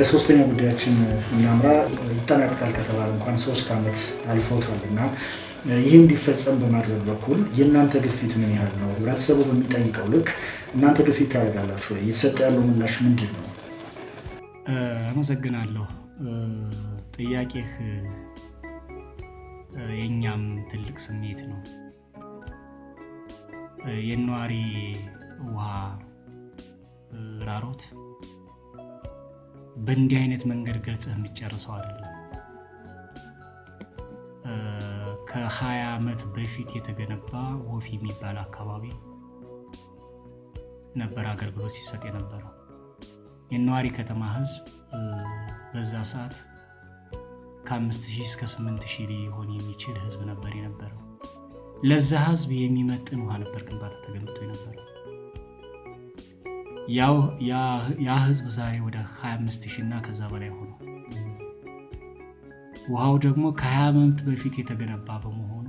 ሶስተኛ ጉዳያችን እናምራ። ይጠናቀቃል ከተባለ እንኳን ሶስት ዓመት አልፎታል እና ይህ እንዲፈጸም በማድረግ በኩል የእናንተ ግፊት ምን ያህል ነው? ህብረተሰቡ በሚጠይቀው ልክ እናንተ ግፊት ታደርጋላችሁ ወይ? እየተሰጠ ያለው ምላሽ ምንድን ነው? አመሰግናለሁ። ጥያቄህ የእኛም ትልቅ ስሜት ነው። የነዋሪ ውሃ ራሮት በእንዲህ አይነት መንገድ ገልጸህ የሚጨርሰው አይደለም። ከሀያ ዓመት በፊት የተገነባ ወፊ የሚባል አካባቢ ነበር አገልግሎት ሲሰጥ የነበረው። የነዋሪ ከተማ ህዝብ በዛ ሰዓት ከአምስት ሺህ እስከ ስምንት ሺህ ሊሆን የሚችል ህዝብ ነበር የነበረው። ለዛ ህዝብ የሚመጥን ውሃ ነበር ግንባታ ተገንብቶ የነበረው። ያ ህዝብ ዛሬ ወደ 25 ሺህ እና ከዛ በላይ ሆኖ ውሃው ደግሞ ከ20 ዓመት በፊት የተገነባ በመሆኑ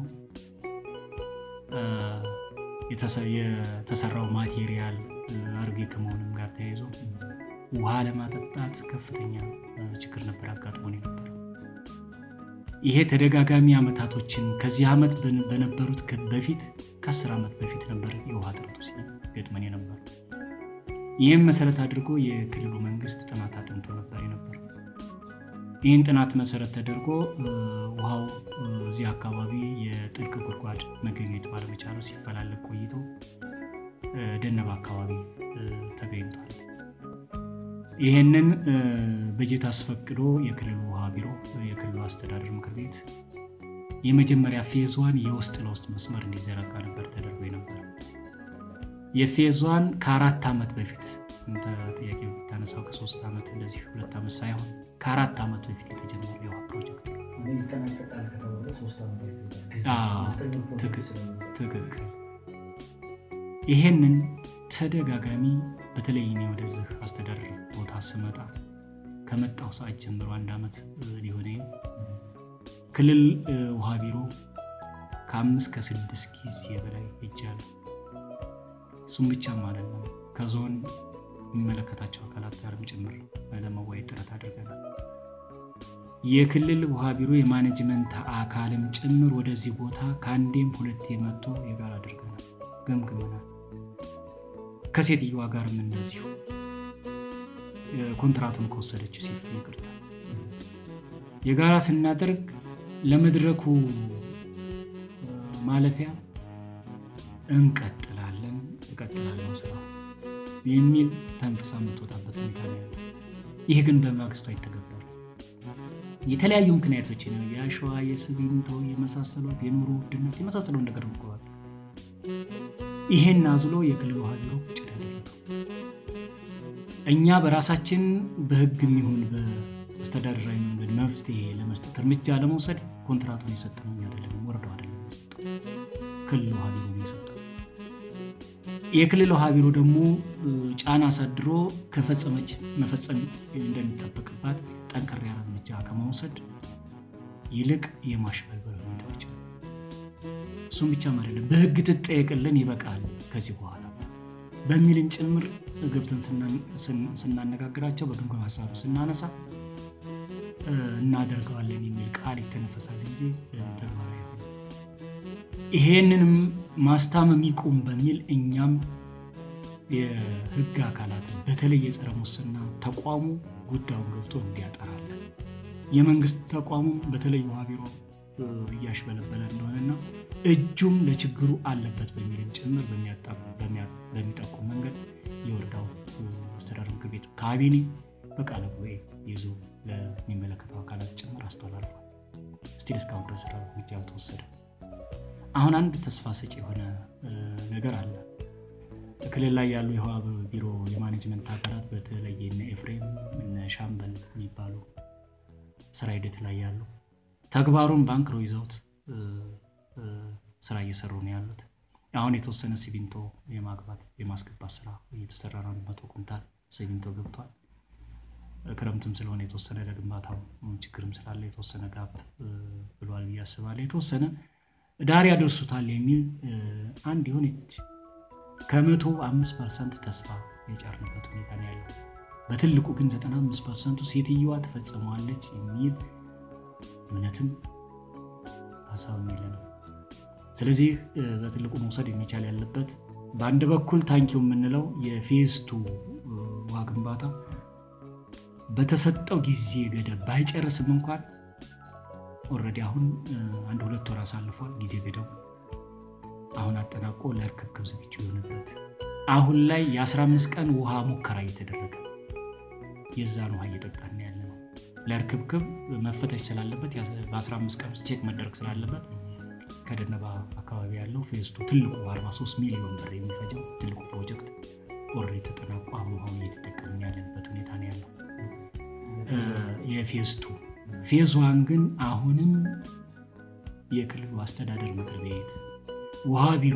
የተሰራው ማቴሪያል አሮጌ ከመሆኑም ጋር ተያይዞ ውሃ ለማጠጣት ከፍተኛ ችግር ነበር አጋጥሞን የነበረው። ይሄ ተደጋጋሚ ዓመታቶችን ከዚህ ዓመት በነበሩት በፊት ከአስር ዓመት በፊት ነበር የውሃ እጥረቱ ሲገጥመን የነበረው። ይህም መሰረት አድርጎ የክልሉ መንግስት ጥናት አጥንቶ ነበር የነበረው። ይህን ጥናት መሰረት ተደርጎ ውሃው እዚህ አካባቢ የጥልቅ ጉድጓድ መገኘት ባለመቻሉ ሲፈላለግ ቆይቶ ደነባ አካባቢ ተገኝቷል። ይህንን በጀት አስፈቅዶ የክልሉ ውሃ ቢሮ የክልሉ አስተዳደር ምክር ቤት የመጀመሪያ ፌዝ ዋን የውስጥ ለውስጥ መስመር እንዲዘረጋ ነበር ተደርጎ የነበረ። የፌዝ ዋን ከአራት ዓመት በፊት ጥያቄ ብታነሳው ከሶስት ዓመት እንደዚህ ሁለት ዓመት ሳይሆን ከአራት ዓመት በፊት የተጀመረ የውሃ ፕሮጀክት ትክክል። ይሄንን ተደጋጋሚ በተለይ እኔ ወደዚህ አስተዳደር ቦታ ስመጣ ከመጣው ሰዓት ጀምሮ አንድ ዓመት ሊሆነ ክልል ውሃ ቢሮ ከአምስት ከስድስት ጊዜ በላይ ሄጃለሁ። እሱም ብቻ ማለት ነው ከዞን የሚመለከታቸው አካላት ጋርም ጭምር ለመወያየት ጥረት አድርገናል። የክልል ውሃ ቢሮ የማኔጅመንት አካልም ጭምር ወደዚህ ቦታ ከአንዴም ሁለቴ መጥቶ የጋራ አድርገናል፣ ገምግመናል። ከሴትዮዋ ጋርም እንደዚሁ ኮንትራቱን ከወሰደችው ሴት ይቅርታ የጋራ ስናደርግ ለመድረኩ ማለፊያ እንቀጥላለን እቀጥላለሁ ስራ የሚል ተንፍሳ የምትወጣበት ሁኔታ ነው ያለው። ይህ ግን በማግስቱ አይተገበርም። የተለያዩ ምክንያቶች ነው የአሸዋ፣ የሲሚንቶ የመሳሰሉት የኑሮ ውድነት የመሳሰለው ነገር ምክሯል። ይሄን አዝሎ የክልል ውሃ ቢሮ ቁጭ ያደረገው እኛ በራሳችን በህግ የሚሆን በአስተዳደራዊ መንገድ መፍትሄ ለመስጠት እርምጃ ለመውሰድ ኮንትራቱን የሰጠነው እኛ አይደለም፣ ወረዳው አይደለም የሰጠው ክልል ውሃ ቢሮ ነው የሰጠው። የክልል ውሃ ቢሮ ደግሞ ጫና አሳድሮ ከፈጸመች መፈጸም እንደሚጠበቅባት ጠንከር ያለ እርምጃ ከመውሰድ ይልቅ የማሽበልበል ሁኔታዎች እሱም ብቻም አይደለም፣ በህግ ትጠየቅልን ይበቃል ከዚህ በኋላ በሚልም ጭምር ገብተን ስናነጋግራቸው በግምገማ ሀሳብ ስናነሳ እናደርገዋለን የሚል ቃል ይተነፈሳል እንጂ ተግባራዊ ይሄንንም ማስታመም ይቁም በሚል እኛም የህግ አካላት በተለይ የጸረ ሙስና ተቋሙ ጉዳዩን ገብቶ እንዲያጠራለን የመንግስት ተቋሙ በተለይ ውሃ ቢሮ እያሽበለበለ እንደሆነና እጁም ለችግሩ አለበት በሚልም ጭምር በሚጠቁም መንገድ የወረዳው አስተዳደር ምክር ቤት ካቢኔ በቃለ ጉባኤ ይዞ ለሚመለከተው አካላት ጭምር አስተላልፏል። ስቲል እስካሁን ድረስ እርምጃ አልተወሰደም። አሁን አንድ ተስፋ ሰጪ የሆነ ነገር አለ። ክልል ላይ ያሉ የውሃ ቢሮ የማኔጅመንት አካላት በተለይ እነ ኤፍሬም እነ ሻምበል የሚባሉ ስራ ሂደት ላይ ያሉ ተግባሩን ባንክሮ ይዘውት ስራ እየሰሩ ነው ያሉት። አሁን የተወሰነ ሲሚንቶ የማግባት የማስገባት ስራ እየተሰራ ነው። መቶ ኩንታል ሲሚንቶ ገብቷል። ክረምትም ስለሆነ የተወሰነ ለግንባታው ችግርም ስላለ የተወሰነ ጋብ ብሏል ብዬ አስባለሁ። የተወሰነ ዳር ያደርሱታል የሚል አንድ የሆነች ከመቶ አምስት ፐርሰንት ተስፋ የጫርንበት ሁኔታ ነው ያለው። በትልቁ ግን 95 ፐርሰንቱ ሴትየዋ ትፈጽመዋለች የሚል እምነትም ሀሳብም የለንም። ስለዚህ በትልቁ መውሰድ የሚቻል ያለበት በአንድ በኩል ታንኪው የምንለው የፌስቱ ውሃ ግንባታ በተሰጠው ጊዜ ገደብ ባይጨርስም እንኳን ኦልሬዲ አሁን አንድ ሁለት ወር አሳልፏል ጊዜ ገደቡ አሁን አጠናቆ ለርክክብ ዝግጁ የሆነበት አሁን ላይ የ15 ቀን ውሃ ሙከራ እየተደረገ የዛን ውሃ እየጠጣን ያለ ነው። ለርክብክብ መፈተሽ ስላለበት በ15 ቀን ውስጥ ቼክ መደረግ ስላለበት ከደነባ አካባቢ ያለው ፌስቱ ትልቁ 43 ሚሊዮን ብር የሚፈጀው ትልቁ ፕሮጀክት ኦልሬዲ ተጠናቆ አሁን አሁን እየተጠቀምን ያለንበት ሁኔታ ነው ያለው። የፌስቱ ፌዝ ዋን ግን አሁንም የክልሉ አስተዳደር ምክር ቤት ውሃ ቢሮ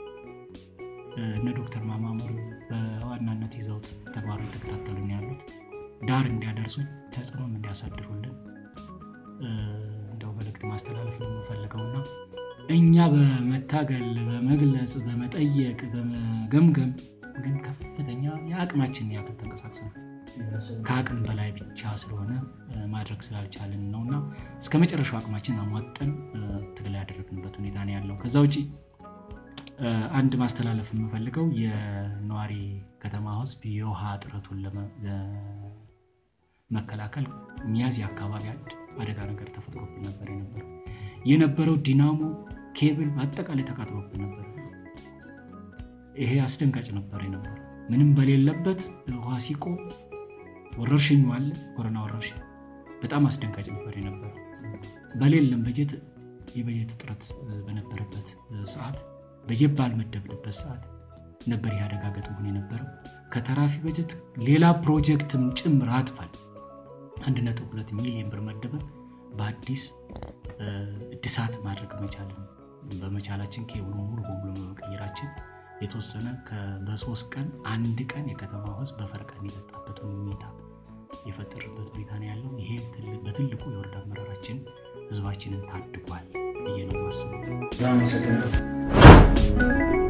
እነ ዶክተር ማማሙር በዋናነት ይዘውት ተግባሩ የተከታተሉን ያሉት ዳር እንዲያደርሱ ተጽዕኖም እንዲያሳድሩልን እንደው መልእክት ማስተላለፍ ነው የምፈልገውና እኛ በመታገል በመግለጽ በመጠየቅ በመገምገም ግን ከፍተኛ የአቅማችን ያክል ተንቀሳቅሰን ከአቅም በላይ ብቻ ስለሆነ ማድረግ ስላልቻልን ነው እና እስከ መጨረሻው አቅማችን አሟጠን ትግል ያደረግንበት ሁኔታ ነው ያለው። ከዛ ውጭ አንድ ማስተላለፍ የምፈልገው የነዋሪ ከተማ ሕዝብ የውሃ እጥረቱን ለመከላከል ሚያዝያ አካባቢ አንድ አደጋ ነገር ተፈጥሮብን ነበር የነበረው የነበረው ዲናሞ ኬብል በአጠቃላይ ተቃጥሎብን ነበር። ይሄ አስደንጋጭ ነበር የነበረው ምንም በሌለበት ውሃ ሲቆም ወረርሽኙ አለ ኮሮና ወረርሽኝ በጣም አስደንጋጭ ነበር የነበረው። በሌለም በጀት የበጀት እጥረት በነበረበት ሰዓት በጀት ባልመደብንበት ሰዓት ነበር ይህ አደጋ ገጥሞን የነበረው። ከተራፊ በጀት ሌላ ፕሮጀክትም ጭምር አጥፋል አንድ ነጥብ ሁለት ሚሊዮን ብር መደበን በአዲስ እድሳት ማድረግ መቻልን በመቻላችን ኬብሉ ሙሉ በሙሉ በመቀየራችን የተወሰነ በሶስት ቀን አንድ ቀን የከተማ ህዝብ በፈረቃ የሚጠጣበትን ሁኔታ የፈጠረበት ሁኔታ ነው ያለው። ይሄ በትልቁ የወረዳ አመራራችን ህዝባችንን ታድጓል ብዬ ነው የማስበው። አመሰግናለሁ።